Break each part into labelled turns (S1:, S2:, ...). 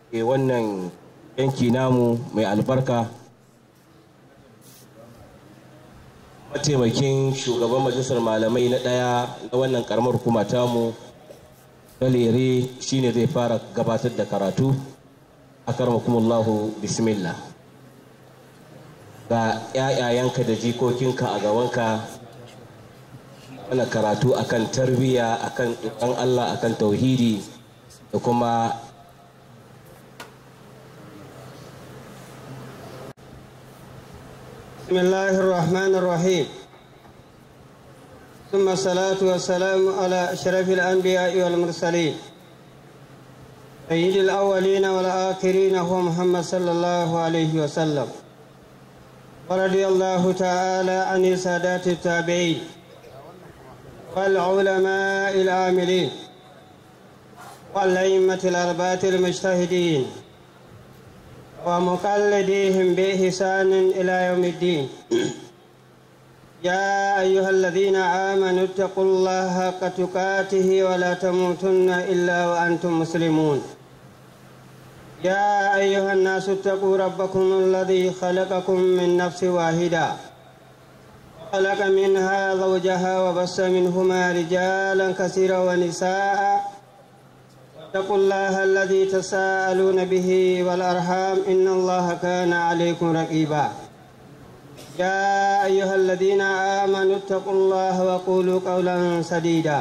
S1: ke wannan yanki namu mai albarka mataimakin shugaban majalisar malamai na ɗaya na wannan karamar hukuma tamu dalere shine zai fara gabatar da karatu a karmakumullahu bismillah ga 'ya'yayanka da jikokinka a gabanka ana karatu akan tarbiyya akan ɗan Allah akan tauhidi da kuma
S2: بسم الله الرحمن الرحيم ثم الصلاة والسلام على أشرف الأنبياء والمرسلين سيد الأولين والآخرين هو محمد صلى الله عليه وسلم ورضي الله تعالى عن سادات التابعين والعلماء العاملين والأئمة الأربعة المجتهدين ومقلديهم بإحسان إلى يوم الدين يا أيها الذين آمنوا اتقوا الله حق تقاته ولا تموتن إلا وأنتم مسلمون يا أيها الناس اتقوا ربكم الذي خلقكم من نفس واحدة خلق منها زوجها وبس منهما رجالا كثيرا ونساء اتقوا الله الذي تساءلون به والأرحام إن الله كان عليكم رقيبا يا أيها الذين آمنوا اتقوا الله وقولوا قولا سديدا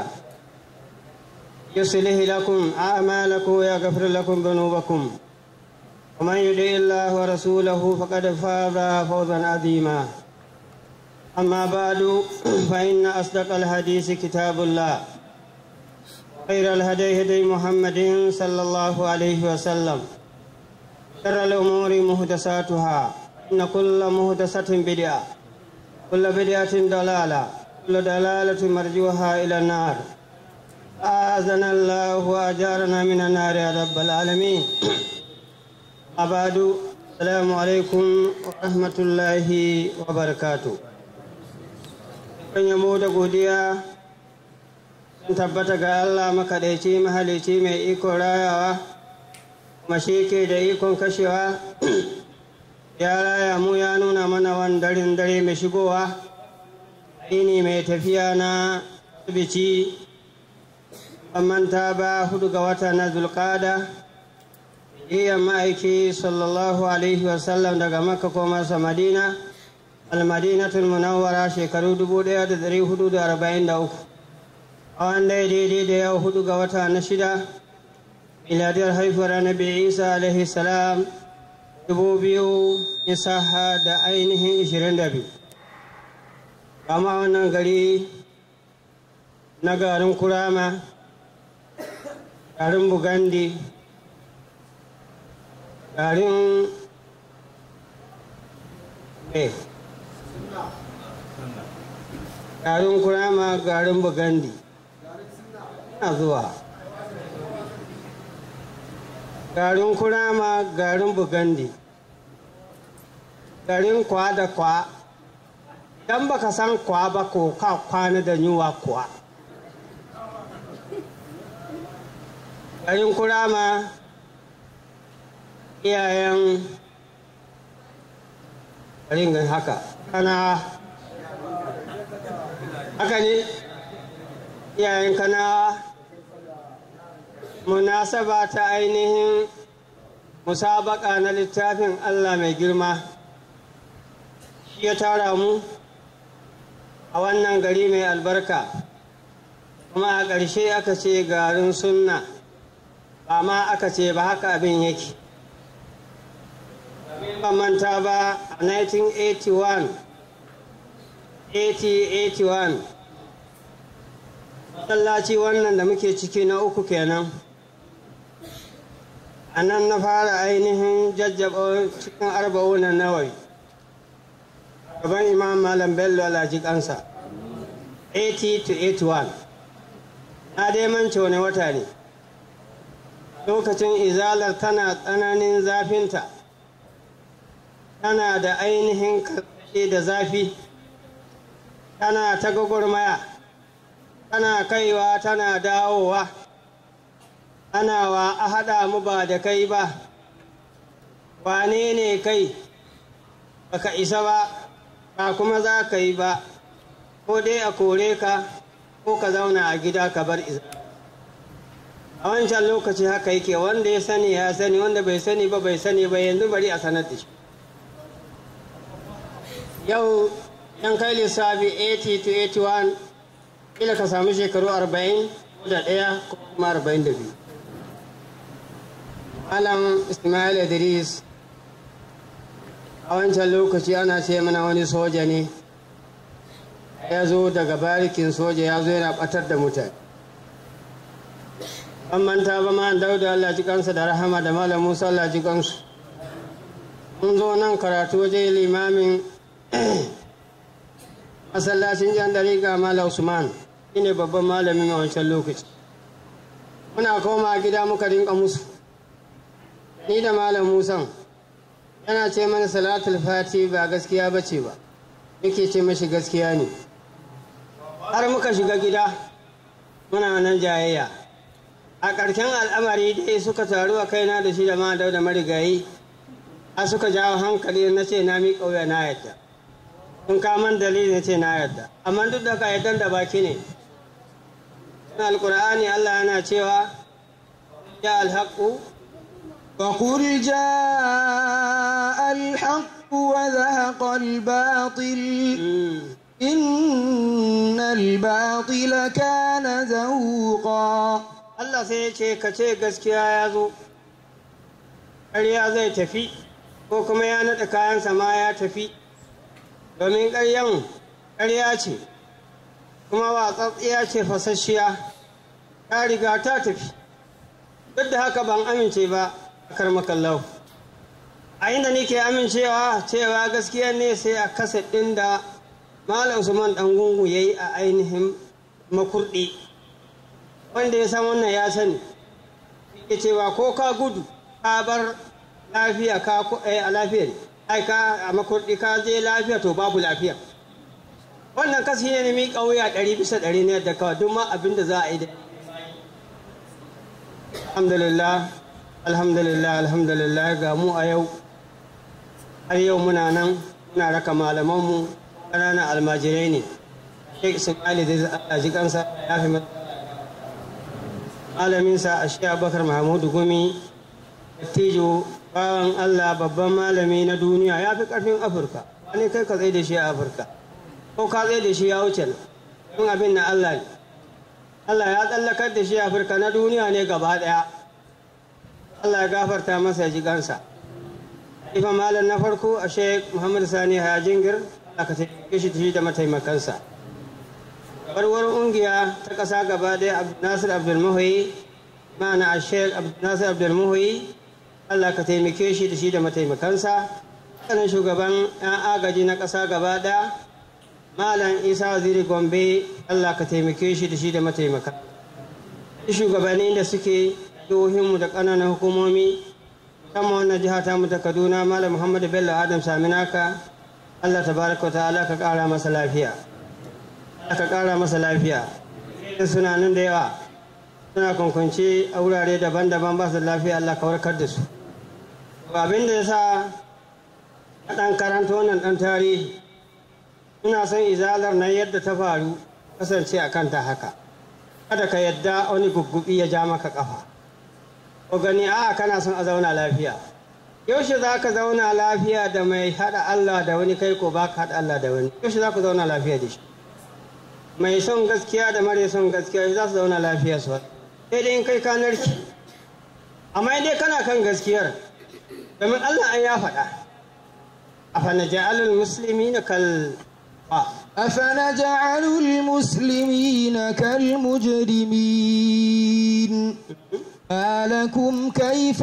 S2: يصلح لكم أعمالكم ويغفر لكم ذنوبكم ومن يطع الله ورسوله فقد فاز فوزا عظيما أما بعد فإن أصدق الحديث كتاب الله خير الهدي هدي محمد صلى الله عليه وسلم شر الأمور محدثاتها إن كل محدثة بدعة كل بدعة ضلالة كل دلالة مرجوها إلى النار آذنا الله وأجارنا من النار يا رب العالمين أبعد السلام عليكم ورحمة الله وبركاته kan yamo da godiya sun tabbata ga Allah makaɗaici mahalici mai ikon rayawa mashi ke da ikon kashewa ya raya mu ya nuna mana wani darin dare mai shigowa ini mai tafiya na bici manta ba hudu ga wata na zulkada iya ma'aiki sallallahu alaihi wasallam daga makka ko masa madina almadinatul munawwara shekaru 1443 a wanda ya daidai da yau hudu ga wata na shida miladiyar haifuwar annabi isa alaihi salam dubu biyu isaha da ainihin ishirin da biyu kama wannan gari na garin kurama garin bugandi garin eh garin kurama garin bugandi na zuwa garin kurama garin bugandi garin kwa da kwa idan baka san kwa ba ko ka kwana da yunwa kuwa garin kurama iyayen garin haka kana haka ne iyayen kana munasaba ta ainihin musabaka na littafin Allah mai girma shi ya tara mu a wannan gari mai albarka kuma a ƙarshe aka ce garin sunna ba ma aka ce ba haka abin yake ba manta ba a 1981 8081 masallaci wannan da muke ciki na uku kenan a nan na fara ainihin jajjaba cikin arba'unan nawari gaban imam malam bello alhaji kansa 80 to 81 na dai mance wani wata ne lokacin izalar tana tsananin zafinta tana da ainihin karkashe da zafi tana ta gwagwarmaya tana kaiwa tana dawowa ana wa a haɗa mu ba da kai ba wane ne kai baka isa ba ba kuma za ka yi ba ko dai a kore ka ko ka zauna a gida ka bar iza a wancan lokaci haka yake wanda ya sani ya sani wanda bai sani ba bai sani ba yanzu bari a sanar da shi yau yan kai lissafi 80 to 81 kila ka samu shekaru 40 da ɗaya ko kuma 42 Malam Ismail Idris a wancan lokaci ana ce mana wani soja ne ya zo daga barikin soja ya zo yana batar da mutane an manta ba ma dauda Allah ji kansa da rahama da malam Musa Allah ji kansu mun zo nan karatu waje limamin masallacin jan dariga malam Usman shine babban malamin a wancan lokaci muna koma gida muka rinka musu ni da malam Musa yana ce mana salatul fati ba gaskiya ba ce ba yake ce mashi gaskiya ne har muka shiga gida muna nan jayayya a ƙarshen al'amari dai suka taru a kaina da shi da ma da marigayi a suka jawo hankali na ce na mi ƙauya na yadda in kaman dalili na ce na yadda amma duk da ka yadda da baki ne alƙur'ani allah yana cewa ya alhaƙu
S3: وقل جاء الحق وذهق الباطل إن الباطل كان زهوقا
S2: Allah sai ya ce ka ce gaskiya ya zo ƙarya zai tafi ko kuma ya naɗa kayansa ma ya tafi domin ƙaryan ƙarya ce kuma watsatsiya ce fasasshiya ta riga ta tafi duk da haka ban amince ba karmakallau a inda nike amincewa cewa gaskiya ne sai a kasa ɗin da malam usman ɗan gungu ya yi a ainihin makurɗi wanda ya san wannan ya sani ya cewa ko ka gudu ka bar lafiya ka a lafiya ai ka a makurɗi ka je lafiya to babu lafiya wannan kasi ne mi ƙauya ɗari bisa ɗari ne da kawai duk ma abin da za a yi da alhamdulillah alhamdulillah alhamdulillah ga mu a yau har yau muna nan muna raka malamanmu ƙananan almajirai ne sheikh ismaili da a ji kansa ya fi malaminsa a shi abubakar mahamudu gumi dattijo bawan allah babban malami na duniya ya fi ƙarfin afirka wani kai ka tsaye da shi a afirka ko ka tsaye da shi ya wuce don abin na allah ne allah ya tsallakar da shi a afirka na duniya ne gaba ɗaya Allah ya gafarta masa ji gansa. Ifa malam na farko a Sheikh Muhammad Sani Hajingir aka taimake shi shi da mataimakansa. Barwar ungiya ta ƙasa gaba ɗaya Nasir Abdul Muhyi ma'ana a Sheikh Nasir Abdul Muhyi Allah ka taimake shi da shi da mataimakansa. Sanin shugaban 'yan agaji na ƙasa gaba ɗaya Malam Isa Waziri Gombe Allah ka taimake shi da shi da mataimakan. Shugabannin da suke jihohinmu da ƙananan hukumomi kama wannan jiha ta mu ta kaduna malam muhammad bello adam saminaka allah ta baraka wa ta'ala ka ƙara masa lafiya ka ƙara masa lafiya suna nan da yawa suna kwankwanci a wurare daban-daban ba su lafiya allah ka warkar da su abin da ya sa a ɗan karanta wannan ɗan tarihi ina son izalar na yadda ta faru kasance a kanta haka kada ka yadda wani guggubi ya ja maka ƙafa ko gani a kana son a zauna lafiya yaushe za ka zauna lafiya da mai haɗa Allah da wani kai ko ba ka haɗa Allah da wani yaushe za ku zauna lafiya da shi mai son gaskiya da mare son gaskiya za su zauna lafiya su sai dai in kai ka narki amma dai kana kan gaskiyar domin Allah an ya faɗa a fana ja'alul musulmi na kal
S3: أفنجعل المسلمين كالمجرمين ما لكم كيف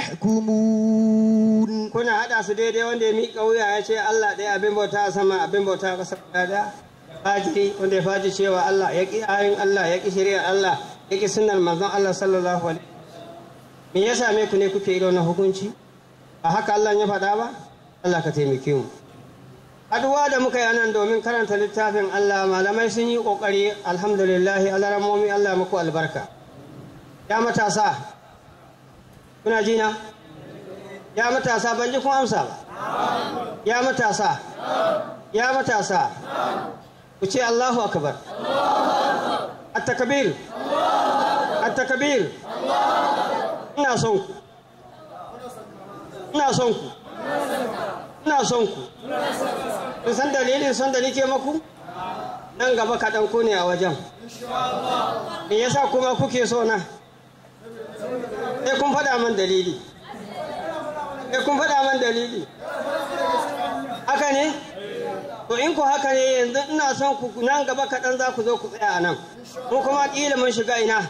S3: تحكمون
S2: kuna haɗa su daidai wanda ya miƙa wuya ya ce Allah ɗaya abin bauta sama abin bauta ƙasa ɗaya fajiri wanda ya faji cewa Allah ya ƙi ayin Allah ya ƙi shari'ar Allah ya ƙi sunnar manzon Allah sallallahu alaihi me ya same ku ne kuke irin na hukunci ba haka Allah ya faɗa ba Allah ka taimake mu aduwa da muka yi nan domin karanta littafin Allah malamai sun yi ƙoƙari alhamdulillah alaramomi Allah muku albarka ya matasa kuna jina ya matasa ban ji kun amsa ba ya matasa ya matasa ku ce Allahu akbar at-takbir at-takbir ina son ku ina son ku ina son ku kun san dalilin son da nake maku nan gaba kaɗan ku ne a wajen me yasa kuma kuke so na sai kun faɗa man dalili sai kun faɗa man dalili haka ne to in ku haka ne yanzu ina son ku nan gaba kaɗan za ku zo ku tsaya a nan mu kuma ƙila mun shiga ina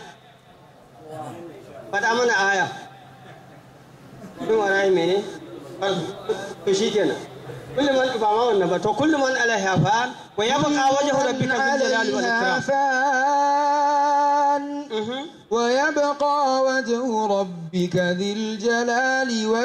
S2: faɗa mana aya kun warayi mene to shi kenan kullum man ba ma wannan ba to kullum man alaiha fa'an wa yabqa wajhu rabbika dhul jalali wal
S3: عليها
S2: ikram
S3: فان
S2: Mhm.
S3: ويبقى وجه ربك ذي الجلال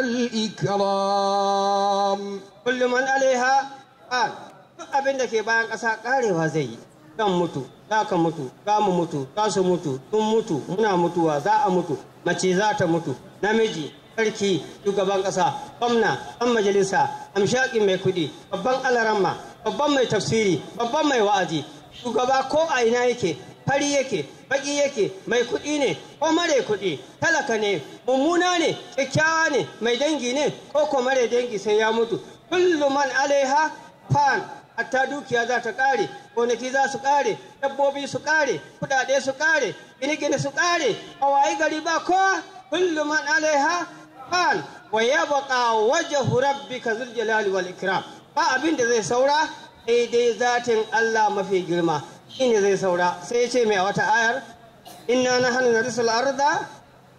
S3: والإكرام
S2: kullum man alaiha fa'an duk abin da ke bayan ƙasa karewa zai yi zan mutu za ka mutu za mu mutu za su mutu sun mutu muna mutuwa za a mutu mace za ta mutu namiji sarki shugaban ƙasa gwamna ɗan majalisa amshaƙin mai kuɗi babban alaramma babban mai tafsiri babban mai wa'azi shugaba ko a ina yake fari yake baki yake mai kuɗi ne ko mare kuɗi talaka ne mummuna ne kyakkyawa ne mai dangi ne ko ko mare dangi sai ya mutu kullu man alaiha fan hatta dukiya za ta ƙare gonaki za su ƙare dabbobi su ƙare kuɗaɗe su ƙare gine-gine su ƙare a wayi gari ba kowa kullu man alaiha fan wa yabqa wajhu rabbika zul jalali wal ikram ba abin da zai saura sai dai zatin Allah mafi girma shine zai saura sai ya ce mai a wata ayar inna nahnu narisul arda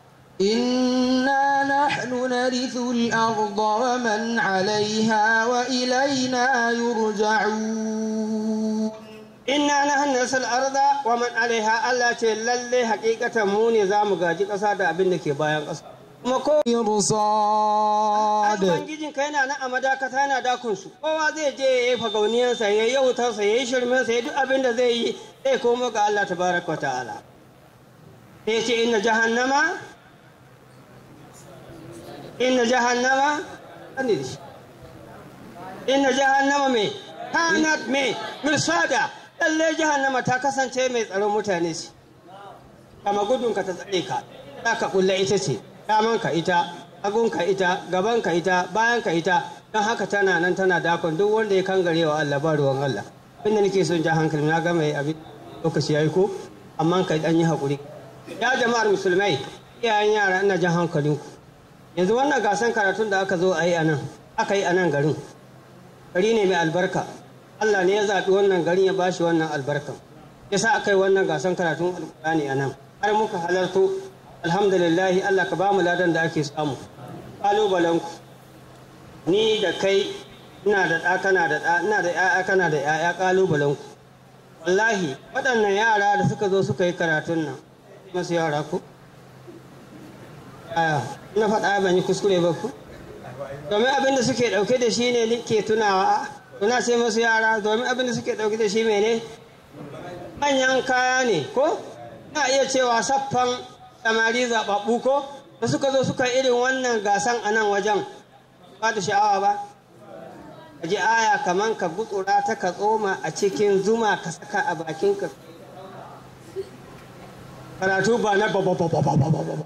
S3: إنا نحن نرث الأرض ومن عليها وإلينا يرجعون
S2: inna nahnu narisul arda wa man alaiha Allah ce lalle hakikatan mu ne zamu gaji ƙasa da abin da ke bayan ƙasa kuma ko
S3: مرصاد
S2: Ubangijin ka yana nan a madakata yana dakun su kowa zai je ya yi fagauniyansa ya yi yautarsa ya yi shirminsa ya duk abin da zai yi zai komo ga Allah tabaraka wa ta'ala sai ce inna jahannama inna jahannama kan da shi inna jahannama me kanat me mirsada lalle jahannama ta kasance mai tsaron mutane ce kama gudunka ta tsare ka za ka kulla ita ce damanka ita hagunka ita gabanka ita bayanka ita don haka tana nan tana dakon duk wanda ya kangare wa Allah ba ruwan Allah inda nake son ja hankali na gama yi abin lokaci yayi ko amma ka dan yi hakuri ya jama'ar musulmai iyayen yara ina jan hankalinku yanzu wannan gasan karatun da aka zo a yi a nan aka yi a nan garin gari ne mai albarka Allah ne ya zaɓi wannan garin ya bashi wannan albarkan yasa aka yi wannan gasan karatun alƙur'ani a nan har muka halarto alhamdulillahi Allah ka ba mu ladan da ake samu ƙalubalenku ni da kai ina da ɗa kana da ɗa ina da ƴaƴa kana da ƴaƴa ƙalubalenku wallahi waɗannan yara da suka zo suka yi karatun nan masu yara ku aya ina faɗa ban yi kuskure ba ku domin abin da suke ɗauke da shi ne ke tunawa tuna sai masu yara domin abin da suke ɗauke da shi mene manyan kaya ne ko na iya cewa saffan samari zaɓaɓɓu ko da suka zo suka irin wannan gasan a nan wajen ba da sha'awa ba ka ji aya kaman ka gutsura ta ka tsoma a cikin zuma ka saka a bakinka karatu ba na ba ba ba ba ba ba ba ba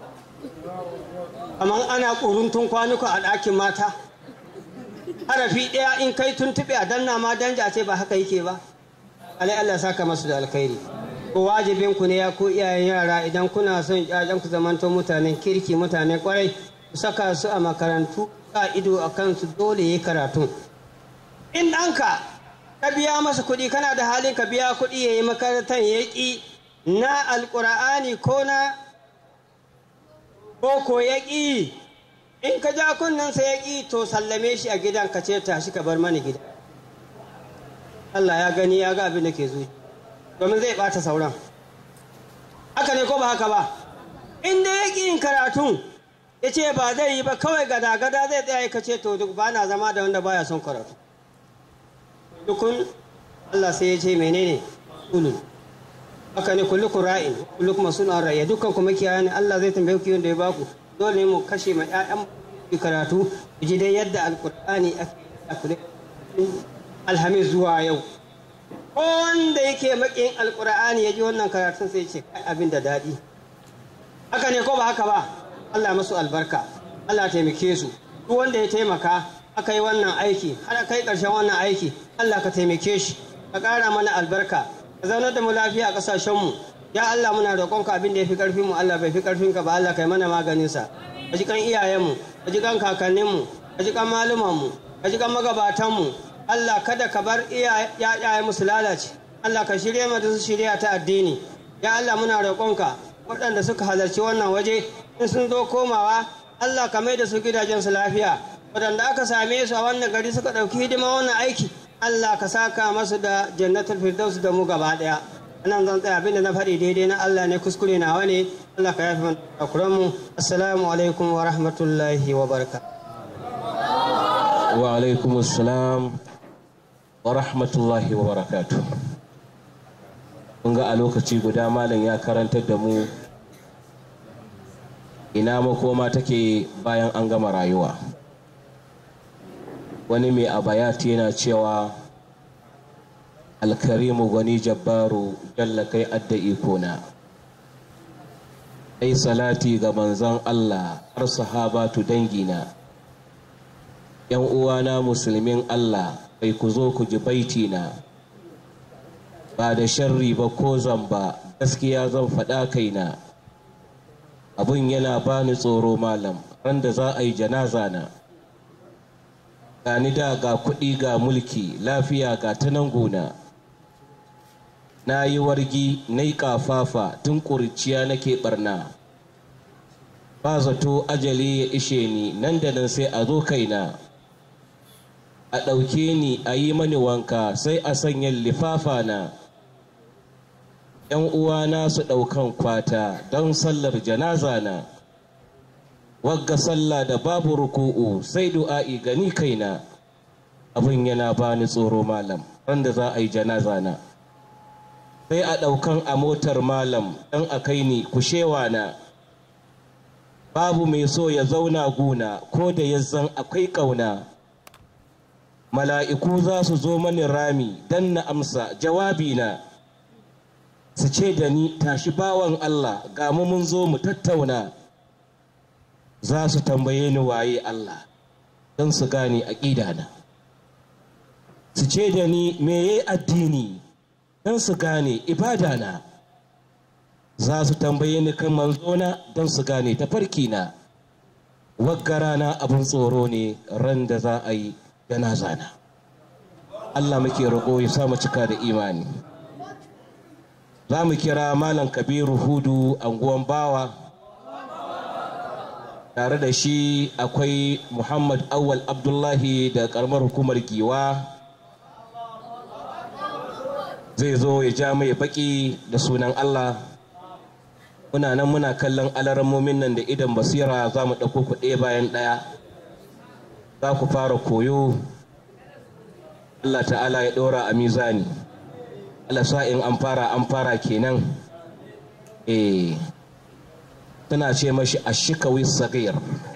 S2: kamar ana ƙuruntun kwanuka a ɗakin mata harafi ɗaya in kai tuntuɓe a danna ma danja ce ba haka yake ba alai Allah saka masu da alkhairi ko wajibin ku ne ya ku iyayen yara idan kuna son ƴaƴan ku zamanto mutanen kirki mutanen kwarai ku saka su a makarantu ka ido a kansu dole yi karatu in ɗanka ka biya masa kuɗi kana da halin ka biya kuɗi ya yi makarantar ya ƙi na alƙur'ani ko na ko ko ya ƙi in ka ja kunnensa ya ƙi to sallame shi a gidan ka ce tashi ka bar mani gida Allah ya gani ya ga abin da ke zuci domin zai ɓata sauran haka ne ko ba haka ba in da ya ƙi yin karatun ya ce ba zai yi ba kawai gada-gada zai tsaya ka ce to duk ba na zama da wanda baya son karatu dukun Allah sai ya ce menene ulul haka ne kullukum ra'in kullukum mas'ulun ra'ya dukkan kuma kiyaye ne Allah zai tambaye ku yanda ya baku dole ne mu kashe ma ƴaƴan karatu ji dai yadda alkur'ani ake alhamis zuwa yau ko wanda yake makin alkur'ani ya ji wannan karatun sai ce kai abin da daɗi haka ne ko ba haka ba Allah masu albarka Allah taimake su duk wanda ya taimaka aka yi wannan aiki har kai ƙarshen wannan aiki Allah ka taimake shi ka ƙara mana albarka ka zaunar da mu lafiya a ƙasashenmu ya Allah muna roƙonka abin da ya fi ƙarfinmu Allah bai fi ƙarfinka ba Allah kai mana maganinsa ka ji kan iyayenmu ka ji kan kakanninmu ka ji kan malumanmu ka ji kan magabatanmu Allah kada ka bar iyaye musu lalace Allah ka shirye mu da su shirya ta addini ya Allah muna roƙonka waɗanda suka halarci wannan waje in sun zo komawa Allah ka mai da su gidajensu lafiya waɗanda aka same su a wannan gari suka ɗauki hidima wannan aiki Allah ka saka masu da jannatul firdaus da mu gaba ɗaya nan zan tsaya abinda na faɗi daidai na Allah ne kuskure nawa ne Allah ka yafi mana mu assalamu alaikum wa rahmatullahi wa baraka
S1: wa alaikum assalam wa rahmatullahi wa barakatu kun ga a lokaci guda malam ya karantar da mu ina makoma take bayan an gama rayuwa wani mai abayati yana cewa alkarimu gwani jabbaru jalla kai adda ikona ai salati ga manzon Allah har sahabatu dangina yan uwana musulmin Allah kai ku zo ku ji baitina ba da sharri ba ko zamba gaskiya zan faɗa kaina abun yana bani tsoro malam ran da za a yi janaza na gani da ga kuɗi ga mulki lafiya ga ta nan gona na yi wargi na yi ƙafafa tun ƙuriciya nake ɓarna ba zato ajali ya ishe ni nan da nan sai a zo kaina a ɗauke ni a yi mani wanka sai a sanya lifafa na ‘yan uwana su ɗaukan kwata don sallar janaza na wagga sallah da babu ruku'u sai du'a'i gani kaina abin yana bani tsoro malam wanda za a yi janaza na sai a ɗaukan a motar malam don a kai ni kushewa na babu mai so ya zauna guna ko da ya zan akwai ƙauna mala'iku za su zo mani rami don na amsa jawabi na su ce da ni tashi bawan Allah ga mu mun zo mu tattauna za su tambaye ni waye Allah don su gane aƙida na su ce da ni meye addini don su gane ibada na za su tambaye ni kan manzona don su gane tafarki na waggara na abin tsoro ne ran da za a yi janaza na Allah muke roƙo ya sa mu cika da imani za mu kira malam kabiru hudu anguwan bawa tare da shi akwai muhammad awal abdullahi da karamar hukumar giwa zai zo ya ja mai baki da sunan allah muna nan muna kallon alarmomin nan da idan basira za mu ɗauko ku ɗaya bayan ɗaya za ku fara koyo allah ta'ala ya ɗora a mizani in an fara an fara kenan eh tana ce mashi ashikawi sagir